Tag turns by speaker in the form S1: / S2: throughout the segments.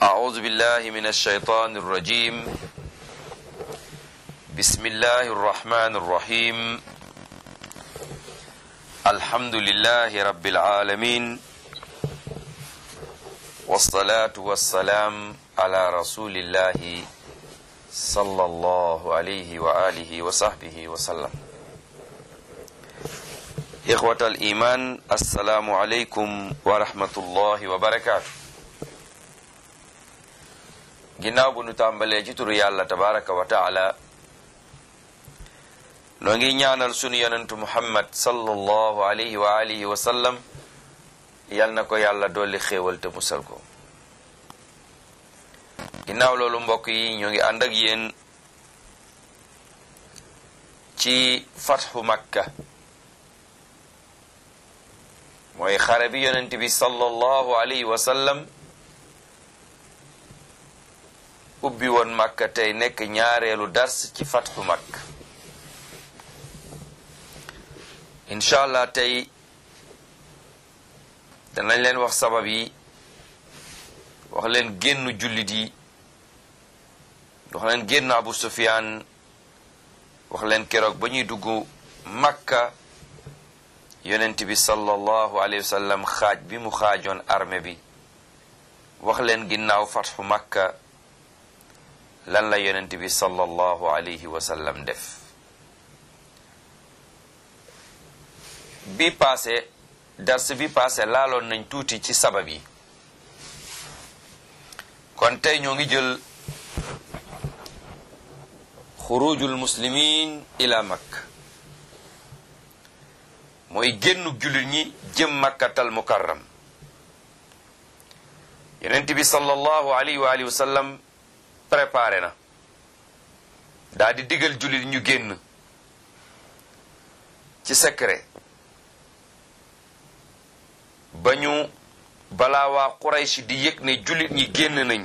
S1: أعوذ بالله من الشيطان الرجيم بسم الله الرحمن الرحيم الحمد لله رب العالمين والصلاة والسلام على رسول الله صلى الله عليه وآله وصحبه وسلم إخوة الإيمان السلام عليكم ورحمة الله وبركاته ginnaaw bu nu tàmbalee ci turu yàlla tabaraka wa taala noo ngi ñaanal sunu yonentu muhammad sallallahu alayhi wa alihi wa sallam yal na ko yàlla dolli xéewal te musal ko ginnaaw loolu mbokk yi ñoo ngi ànd ak yéen ci fatxu makka mooy xare bi yonent bi sallallahu alayhi wa sallam ubbi woon makka tey nekk ñaareelu dars ci fatxu makka incha allah tey danañ leen wax sabab yi wax leen génn jullit yi wax leen génn abu sufyaan wax leen keroog ba ñuy dugg makka yonent bi sallallahu alayhi wa sallam xaaj bi mu xaajoon armée bi wax leen ginnaaw fatxu makka lan la yonent bi sallallahu alayhi wa sallam def bi paase dars bi paase laaloon nañ tuuti ci sabab yi kon tey ñoo ngi jël xurujul muslimin ila makka mooy génnu jullit ñi jëm makkatal mukarram yonent bi sallallahu alayhi wa alihi wa sallam préparé na daa di digal jullit ñu génn ci secret ba ñu balaa waa Quraysh di yëg ne jullit ñi génn nañ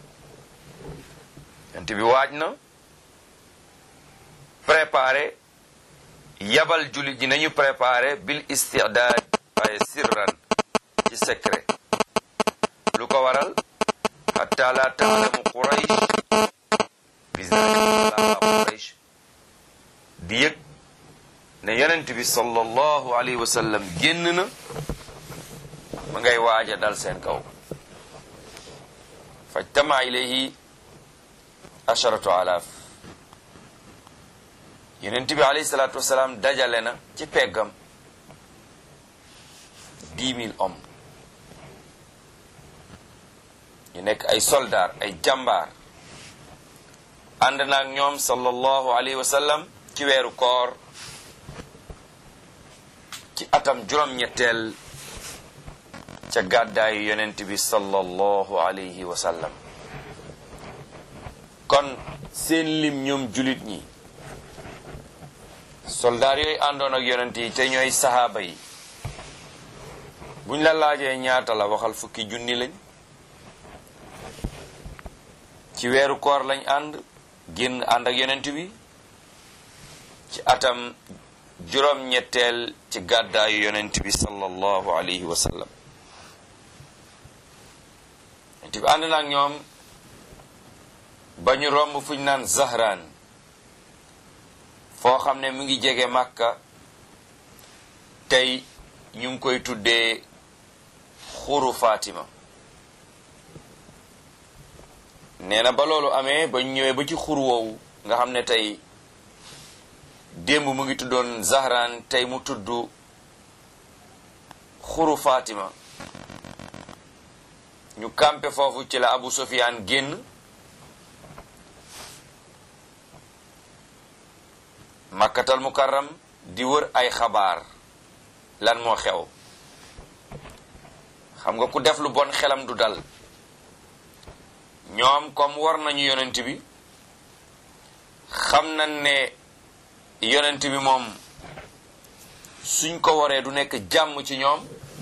S1: yonent bi waaj na préparé yabal jullit ñi nañu préparé bil istidaad waaye sirran ci secret lu ko waral hatta la taalamu quraysh bisalika quraysh di yëg ne yonent bi sallallahu alayhi wa sallam génn na ma ngay waaja dal seen kaw fajtama ilayhi asharatu alaaf yonent bi alayhi salaatu wasalaam dajale na ci peggam dix mille hommes ñu nekk ay soldaar ay jàmbaar ànd naag ñoom sallallahu alayhi wa sallam ci weeru koor ci atam juróom-ñetteel ca gàddaayu yonent bi sallallahu alayhi wa sallam kon seen lim ñoom julit ñi soldaar yooyu àndoon ak yonent yi te ñooy sahaaba yi buñ la laajee ñaata la waxal fukki junni lañ ci weeru koor lañ ànd génn ànd ak yonent bi ci atam juróom-ñetteel ci gàddaayu yonent bi sallallahu alayhi wa sallam yonent bi ànd na ak ñoom ba ñu romb fuñ naan Zahraan foo xam ne mu ngi jege Makka tey ñu ngi koy tuddee xuru Fatima nee na ba loolu amee ba ñu ñëwee ba ci xur woowu nga xam ne tey démb mu ngi tuddoon Zahran tey mu tudd xuru Fatima ñu kampe foofu ci la Abu Sufyaan génn makkatal mukarram di wër ay xabaar lan moo xew xam nga ku def lu bon xelam du dal ñoom comme war nañu yonent bi xam nañ ne yonent bi moom suñ ko waree du nekk jàmm ci ñoom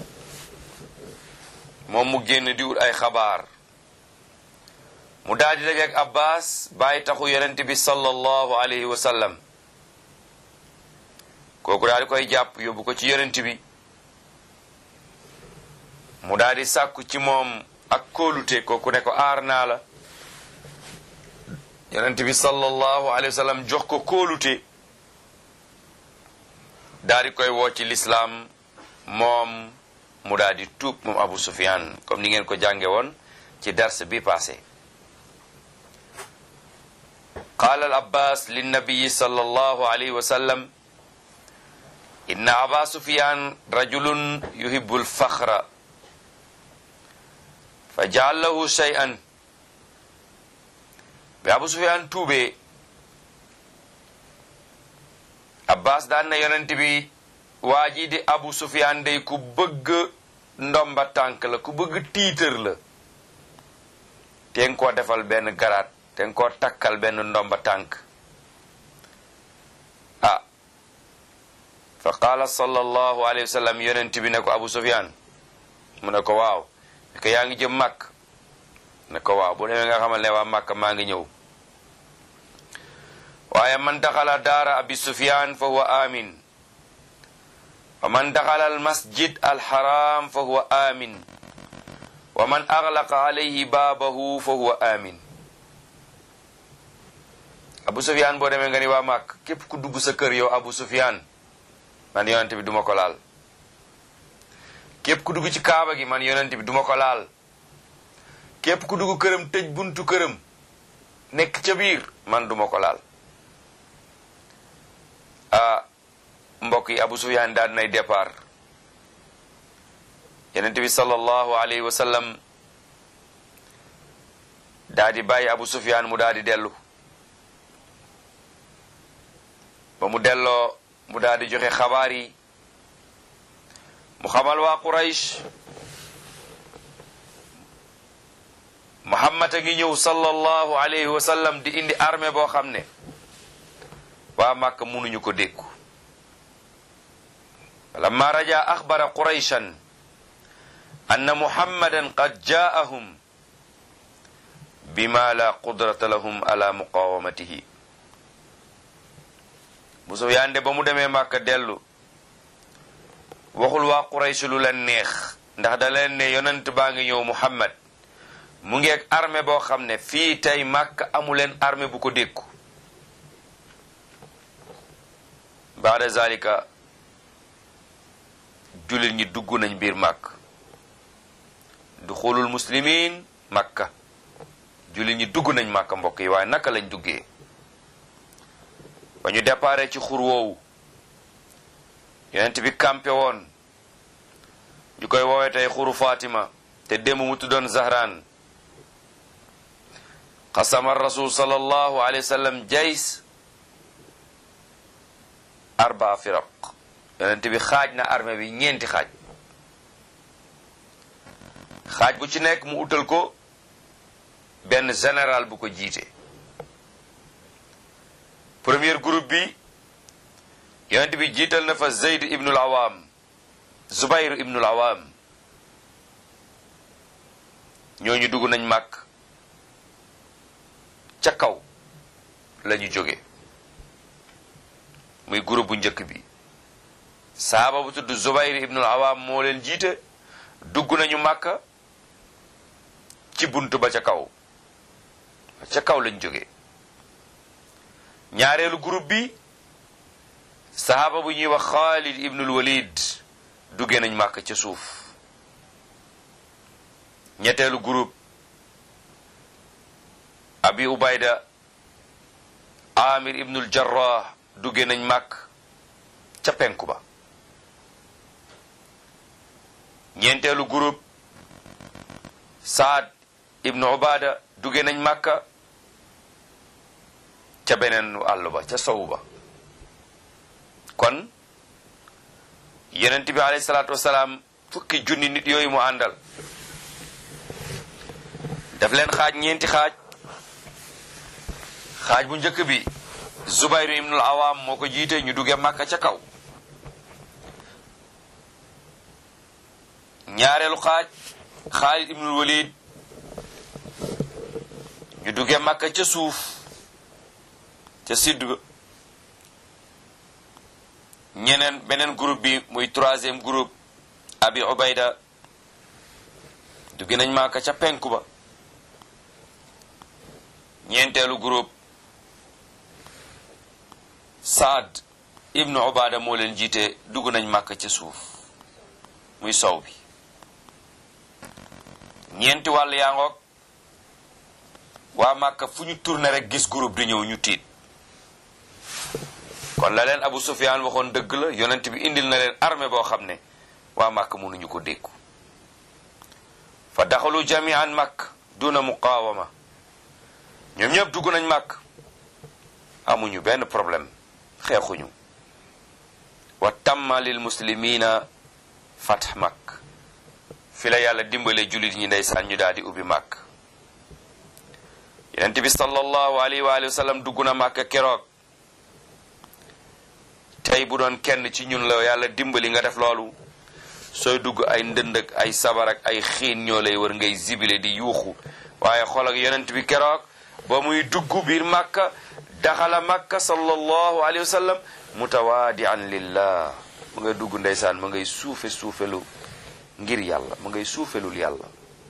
S1: moom mu génn di wut ay xabaar mu daal di dajeek Abbas bàyyi taxu yonent bi sallallahu alayhi wa sallam kooku daal di koy jàpp yóbbu ko ci yonent bi mu daal di sàkku ci moom ak kóolute kooku ne ko aar naa la yonent bi sallallahu alayhi wa sallam jox ko kóolute daal di koy woo ci lislaam moom mu daal di tuub moom Abu Sufyan comme ni ngeen ko jànge woon ci dars bi passé qaala al abbas linnabiyi sallallahu alayhi wa sallam inna aba sufyan rajulun yuhibbu alfaxra fa jaal lahu shay'an bi abu sufyan tuubee abbas daan na yonent bi waa ji di abu sufyan day ku bëgg ndomba tànk la ku bëgg tiitër la te nga koo defal benn garaat te nga koo takkal benn ndomba tànk ah fa qaala sallallahu alayhi wa sallam yonent bi ne ko abu sufyan mu ne ko waaw ne ko yaa ngi jëm màkk ne ko waaw bu demee nga xamal ne waa màkk maa ngi ñëw waaye man daxala daara abi sufyan fa huwa amin wa man daxala al masjid al haram fa huwa amin wa man aglaqa alayhi baabahu fa huwa amin abu sufyan boo demee nga ni waa màkk képp ku dugg sa kër yow abu sufyan man yonent bi duma ko laal képp ku dugg ci kaaba gi man yonent bi duma ko laal képp ku dugg këram tëj buntu këram nekk ca biir man duma ko laal ah mbokk yi abu sufyan daal nay départ yonent bi sallallahu alayhi wa sallam daa di bàyyi abu sufyan mu daa di dellu ba mu delloo mu daal di joxe xabaar yi mu xamal waa Quraysh Muhammad a ngi ñëw sallallahu alayhi wa sallam di indi armée boo xam ne waa Màkka mënuñu ko dékku lamma raja axbara qurayshan anna muhammadan qad jaa'ahum bima la qudrata lahum ala muqawamatihi bu Sufyaan de ba mu demee Màkka dellu waxul waa Quraysh lu leen neex ndax da leen ne yonent baa ngi ñëw Muhammad mu ngi ak armée boo xam ne fii tey Màkka amu leen armée bu ko dékku baada zalika jullit ñi dugg nañ biir Màkk duxulul muslimin Makka jullit ñi dugg nañ Màkka mbokk yi waaye naka lañ duggee ba ñu déparé ci xur woowu yonent bi campé woon ñu koy woowee tey xuru Fatima te démb mu tuddoon Zahran xasama rasul sallallahu alayhi wa sallam jays arba firaq yonent bi xaaj na armée bi ñeenti xaaj xaaj bu ci nekk mu utal ko benn général bu ko jiite premier groupe bi yonent bi jiital na fa Zayd ibnul Awaam Zubayr ibnul Awaam ñooñu dugg nañ màkk ca kaw la ñu jóge muy groupe bu njëkk bi saaba bu tudd Zubayr ibnul Awaam moo leen jiite dugg nañu màkka ci bunt ba ca kaw ca kaw lañ jóge ñaareelu groupe bi sahaaba bu ñuy wax Xaalid ibnul Walid duggee nañ màkk ca suuf ñetteelu groupe abi ubayda amir ibnul jarrah duggee nañ màkk ca penku ba ñeenteelu groupe saad ibnu ubada duggee nañ màkka ca beneen àll ba ca sowu ba kon yonent bi alayhi salaatu wasalaam fukki junni nit yooyu mu àndal daf leen xaaj ñeenti xaaj xaaj bu njëkk bi Zubayr ibnul Awaam moo ko jiite ñu duggee Màkka ca kaw ñaareelu xaaj Xaalid ibnul Walid ñu duggee Màkka ca suuf ca sidd ba ñeneen beneen groupe bi muy troisième groupe Abi Ubayda dugg nañ Màkka ca penku ba ñeenteelu groupe Saad ibnu Ubaada moo leen jiite dugg nañ Màkka ca suuf muy sow bi ñeenti wàll yaa ngoog waa Màkka fu ñu tourné rek gis groupe di ñëw ñu tiit kon la leen Abu Sufyaan waxoon dëgg la yonent bi indil na leen armée boo xam ne waa Màkka mënuñu ko dékku fa daxalu jamian Màkk duna muqaawama ñoom ñëpp dugg nañ Màkk amuñu benn problème xeexuñu wa tamma lil muslimina fatx Màkk fi la yàlla dimbale jullit ñi ndeysaan ñu daal di ubbi Màkk yonent bi sallallahu alayhi wa alihi wa sallam dugg na Màkk keroog tey bu doon kenn ci ñun la yàlla dimbali nga def loolu sooy dugg ay ndënd ak ay sabar ak ay xiin ñoo lay wër ngay zibile di yuuxu waaye xool ak yonent bi keroog ba muy dugg biir Màkka daxala Màkka sallallahu alayhi wa sallam mutawaadian lillah mu ngay dugg ndeysaan mu ngay suufe suufelu ngir yàlla mu ngay suufelul yàlla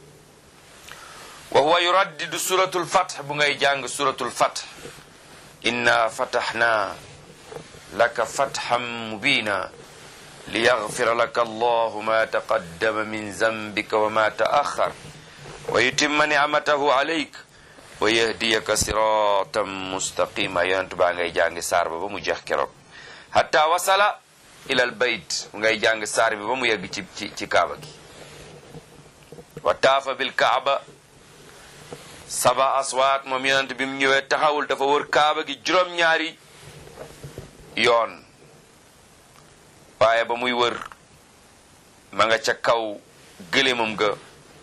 S1: wa huwa yuraddidu suratul fath bu ngay jàng suratul fath inna fataxna laka fatxan mubina liyaghfira laka allahu ma taqaddama min zambika wa ma ta'akhkhar wa yutimma ni'matahu alayk wa yahdiyaka siratan mustaqima yonent baa ngay jàng saar ba ba mu jeex keroog hatta wasala ila al bayt mu ngay jàng saar bi ba mu yegg ci ci ci kaaba gi wa taafa bil kaaba saba aswaat moom yonent bi mu ñëwee taxawul dafa wër kaaba gi juróom-ñaari yoon waaye ba muy wër ma nga ca kaw gëléemam ga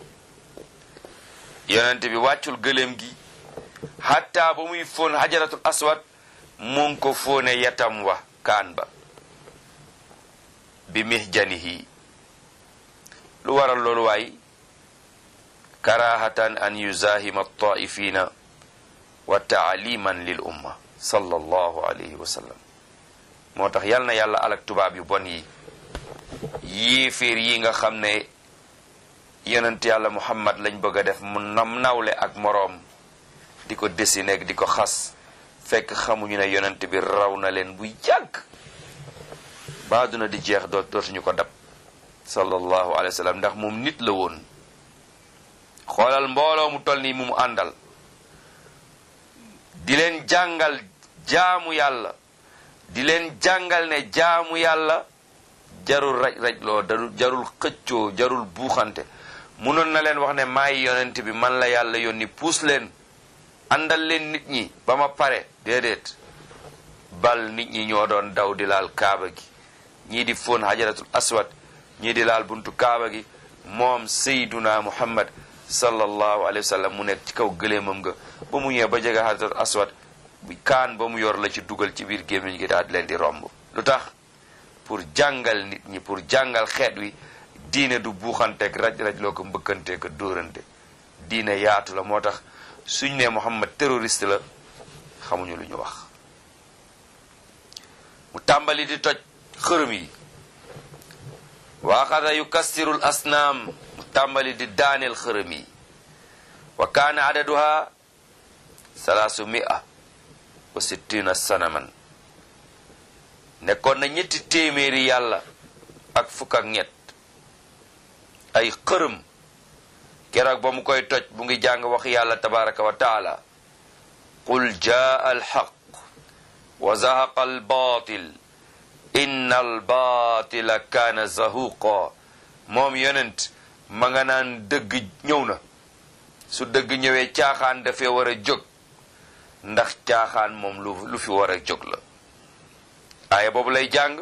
S1: yonent bi wàccul gëléem gi hatta ba muy fóon xajaratul aswad mu ngi ko fóone yatam wa kaan ba bi mihjanihi lu waral loolu waay karahatan an yuzahima taifina wa taaliman lil umma sallallahu alayhi wa sallam moo tax yal na yàlla alak tubaab yu bon yi yéeféer yi nga xam ne yonent yàlla muhammad lañ bëgg a def mu nam nawle ak moroom di ko dessiné di ko xas fekk xamuñu ne yonent bi raw na leen bu yàgg ba duna di jeex doot dootuñu ko dab sallallahu alayhi wa sallam ndax moom nit la woon xoolal mbooloo mu toll nii mu mu àndal di leen jàngal jaamu yàlla di leen jàngal ne jaamu yàlla jarul raj raj loo darul jarul xëccoo jarul buuxante munoon na leen wax ne maay yonent bi man la yàlla yónni puus leen àndal leen nit ñi ba ma pare déedéet bal nit ñi ñoo doon daw di laal kaaba gi ñii di fóon hajaratul aswad ñii di laal buntu kaaba gi moom sayduna muhammad sallallahu alayhi wa sallam mu nekk ci kaw gëléemam nga ba mu ñëwee ba jege hajaratul aswad bi kaan ba mu yor la ci dugal ci biir gémmiñ gi daal di leen di romb lu tax pour jàngal nit ñi pour jàngal xeet wi diine du buuxanteeg raj-raj loo ko mbëkkanteeg dóorante diine yaatu la moo tax suñ ne Muhammad terroriste la xamuñu lu ñu wax mu tàmbali di toj xërëm yi waaxada yukassirul asnaam mu tàmbali di daaneel xërëm yi wa kaana adaduha salaasu mia wa sittina sanaman nekkoon na ñetti téeméeri yàlla ak fukk ak ñett ay xërëm keroog ba mu koy toj bu ngi jàng wax yàlla tabaraka wa taala qul jaa alxaq wa zahaqa albaatil inna albaatila kaana zahuqa moom yonent ma nga naan dëgg ñëw na su dëgg ñëwee caaxaan dafee war a jóg ndax caaxaan moom lu lu fi war a jóg la aaya boobu lay jàng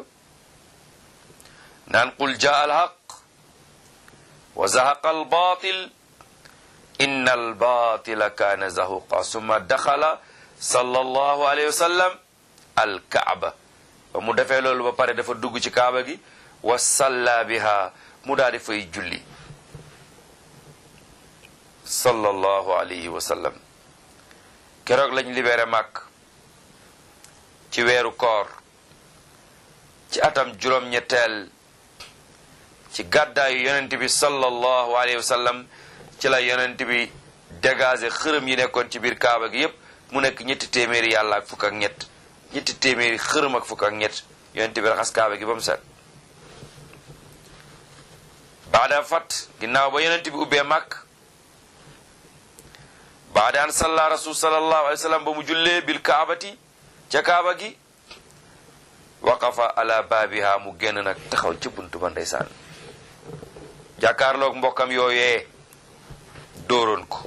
S1: naan qul jaa alxaq wa zahaqa albaatil inna albatila kaana zahuqa summa daxala sallallahu alayhi wa sallam alkaaba ba mu defee loolu ba pare dafa dugg ci kaaba gi wa salla biha mu daal di fay julli sallallahu alayhi wa sallam keroog lañ libéré màkk ci weeru koor ci atam juróom-ñetteel ci gàddaayu yonent bi sallallahu alayhi wa sallam ci la yonent bi dégagé xërëm yi nekkoon ci biir kaaba gi yépp mu nekk ñetti téeméeri yàlla ak fukk ak ñett ñetti téeméeri xërëm ak fukk ak ñett yonent bi raxas kaaba gi ba mu set baada fat ginnaaw ba yonent bi ubbee màkk baada an salla rasul sallallahu alayhi wa sallam ba mu jullee bil kaabati ca kaaba gi waqafa ala baabiha mu génn nag taxaw ci buntu ba ndeysaan jàkkaarloog mbokkam yooyee dóoroon ko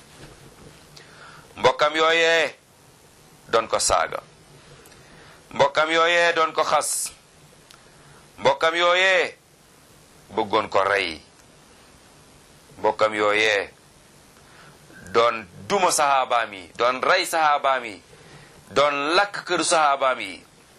S1: mbokkam yooyee doon ko saaga mbokkam yooyee doon ko xas mbokkam yooyee bëggoon ko rey mbokkam yooyee doon duma saxaabaam yi doon rey saxaabaam yi doon lakk këru saxaabaam yi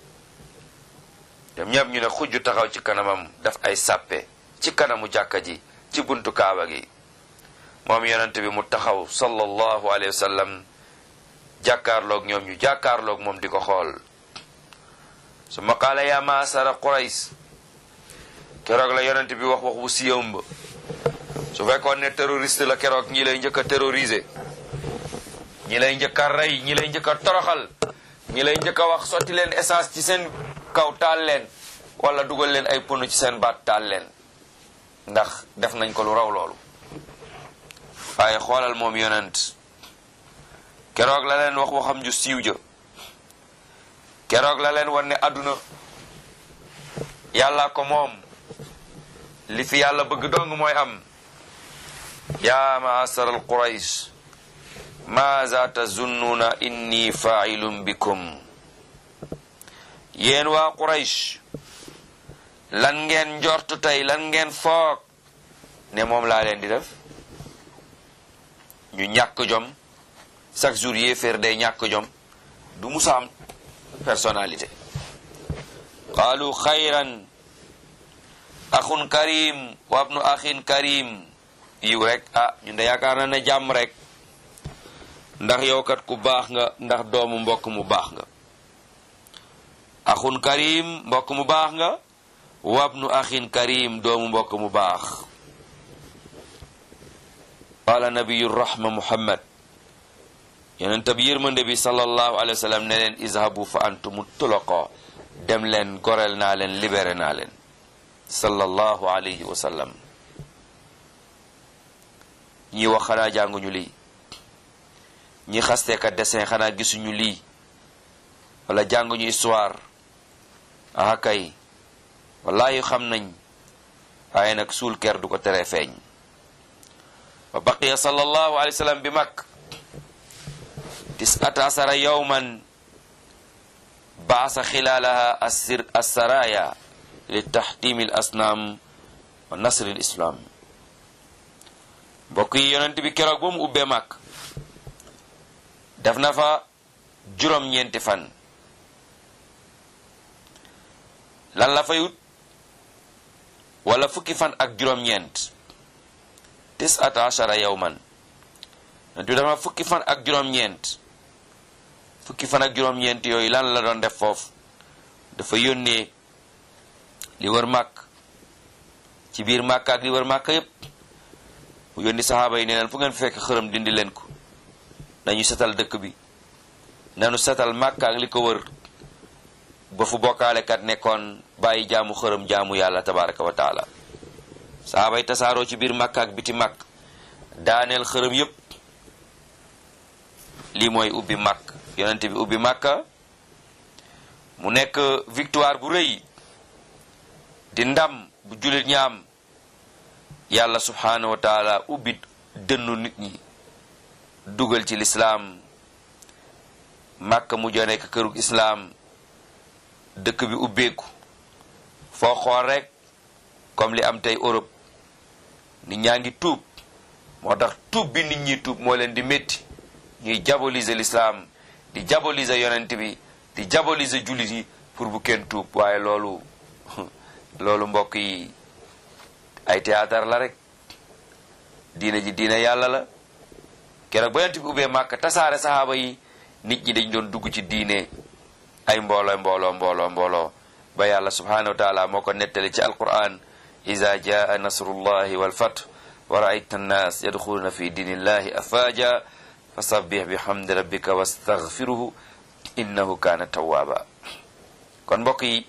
S1: ñoom ñëpp ñu ne xujju taxaw ci kanamam daf ay sàppe ci kanamu jàkka ji ci buntu kaaba gi moom yonent bi mu taxaw sallallahu alayhi wa sallam jàkkaarloog ñoom ñu jàkkaarloog moom di ko xool su ma qaala yaa maasara qurays keroog la yonent bi wax wax bu siyam ba su fekkoon ne terroriste la keroog ñi lay njëkk a terroriser ñi lay njëkk a rey ñi lay njëkk a toroxal ñi lay njëkk a wax sotti leen essence ci seen kaw taal leen wala dugal leen ay pono ci seen baat taal leen ndax def nañ ko lu raw loolu waaye xoolal moom yonent keroog la leen wax waxam ju siiw ja keroog la leen wan ne àdduna yàlla ko moom li fi yàlla bëgg dong mooy am yaa maasar al quraysh maaza tazunnuuna inni faa'ilun bikum yéen waa quraysh lan ngeen njortu tey lan ngeen foog ne moom laa leen di def ñu ñàkk jom chaque jour yéeféer day ñàkk jom du musa am personnalité qaalu xayran axun karim wa abnu axin karim yiw rek ah ñun de yaakaar na ne jàmm rek ndax yow kat ku baax nga ndax doomu mbokk mu baax nga axun karim mbokk mu baax nga wa abnu axin karim doomu mbokk mu baax qaala nabiyu rahma muhammad yonent bi yërmande bi sallallahu alayhi wa sallam ne leen izhabu fa antumu tulaqa dem leen goreel naa leen libéré naa leen sallallahu alayhi wa sallam ñi wax xanaa jànguñu lii ñi xasteeka dessin xanaa gisuñu lii wala jànguñu histoire aha kay wallahi xam nañ waaye nag suul ker du ko tere feeñ wa baqiya sallallahu alayhi wa sallam bi mag tis'ata asara yawman baasa xilaalaha assir assaraya li taxtimi l asnaam wa nasri l islam mbokk yi yonent bi keroog ba mu ubbee màkk def na fa juróom-ñeenti fan lan la fayut wala fukki fan ak juróom-ñeent tis'ata ashara yawman yonent bi dafa fukki fan ak juróom-ñeent fukki fan ak juróom-ñeent yooyu lan la doon def foofu dafa yónnee li wër màkk ci biir màkk ak li wër màkk yépp mu yónni saxaaba yi ne leen fu ngeen fekk xërëm dindi leen ko nañu setal dëkk bi nanu setal màkk ak li ko wër ba fu bokkaalekat nekkoon bàyyi jaamu xërëm jaamu yàlla tabaraka wa taala saxaaba yi tasaaroo ci biir màkk ak biti màkk daaneel xërëm yépp lii mooy ubbi màkk yonent bi ubbi màkka mu nekk victoire bu rëy di ndam bu jullit ñaam yàlla subhaanahu wa taala ubbi dënnu nit ñi dugal ci lislaam màkka mujj a nekk kërug islaam dëkk bi ubbeeku foo xool rek comme li am tey Europe nit ñaa ngi tuub moo tax tuub bi nit ñi tuub moo leen di métti ñuy diaboliser l'islam di diaboliser yonent bi di diaboliser jullit yi pour bu kenn tuub waaye loolu loolu mbokk yi ay théâtre la rek diine ji diine yàlla la keroog ba yonent bi ubbee màkk tasaare saxaaba yi nit ñi dañ doon dugg ci diine ay mbooloo mbooloo mbooloo mbooloo ba yàlla subhanahu wa taala moo ko nettali ci alquran iza jaa nasrullahi walfath wa raayta annaas yadxuluuna fi diinillahi afaaja fa sabbih bihamdi rabbika wastaghfiruhu innahu kaana tawwaaba kon mbokk yi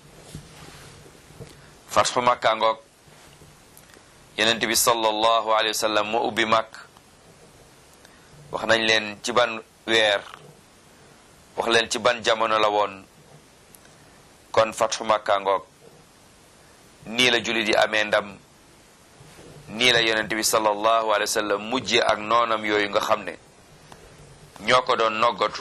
S1: fatxu makka ngoog yonent bi sallallahu alayhi wa sallam moo ubbi màkk wax nañ leen ci ban weer wax leen ci ban jamono la woon kon fatxu makka ngoog nii la jullit yi amee ndam nii la yonent bi sallallahu alayhi wa sallam mujje ak noonam yooyu nga xam ne ñoo ko doon noggatu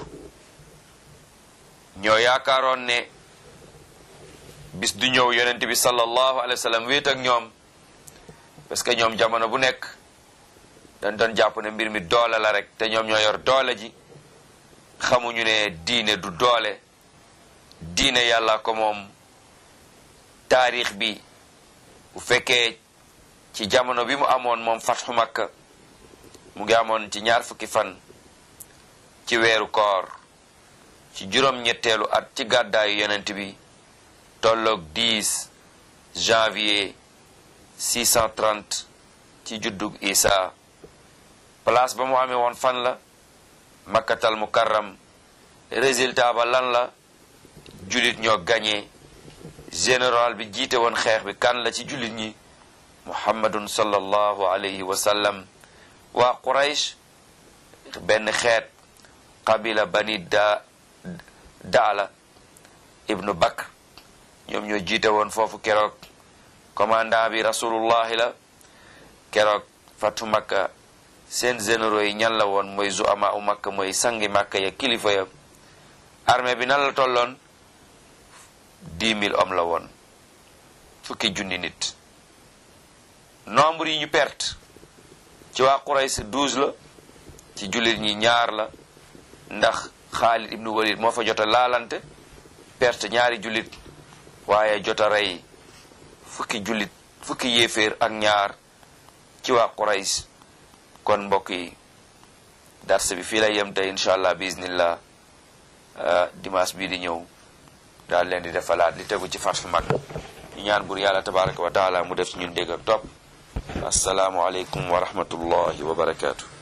S1: ñoo yaakaaroon ne bis du ñëw yonent bi sallallahu alayhi wa sallam wéet ak ñoom parce que ñoom jamono bu nekk dañ doon jàpp ne mbir mi doole la rek te ñoom ñoo yor doole ji xamuñu ne diine du doole diine yàlla ko moom taarix bi bu fekkee ci jamono bi mu amoon moom fatxu makka mu ngi amoon ci ñaar fukki fan ci weeru koor ci juróom-ñetteelu at ci gàddaayu yonent bi tolloog 10 janvier 630 ci juddug isa place ba mu amee woon fan la makkatal mukarram résultat ba lan la jullit ñoo gagné général bi jiite woon xeex bi kan la ci jullit ñi muhammadun sallallahu alayhi wa sallam waa quraysh benn xeet qabila bani da daala ibnu bakr ñoom ñoo jiite woon foofu keroog commandant bi rasulullahi la keroog fatu makka seen généraux yi ñan la woon mooy zuama u makka mooy sangi makka ya kilifa ya armée bi nan la tolloon dix mille hommes la woon fukki junni nit nombre yi ñu perte ci waa Quraysh douze la ci jullit ñi ñaar la ndax Xaalid ibnu Walid moo fa jot a laalante perte ñaari jullit waaye jot a rey fukki jullit fukki yéeféer ak ñaar ci waa Quraysh kon mbokk yi dars bi fii lay yem tey incha allah biiznillah dimanche bii di ñëw daal leen di defalaat li tegu ci Fathu Makka ñu ñaan bur yàlla tabaraka wa taala mu def ci ñun dégg ak topp assalaamu aleykum wa rahmatullahi wa barakaatu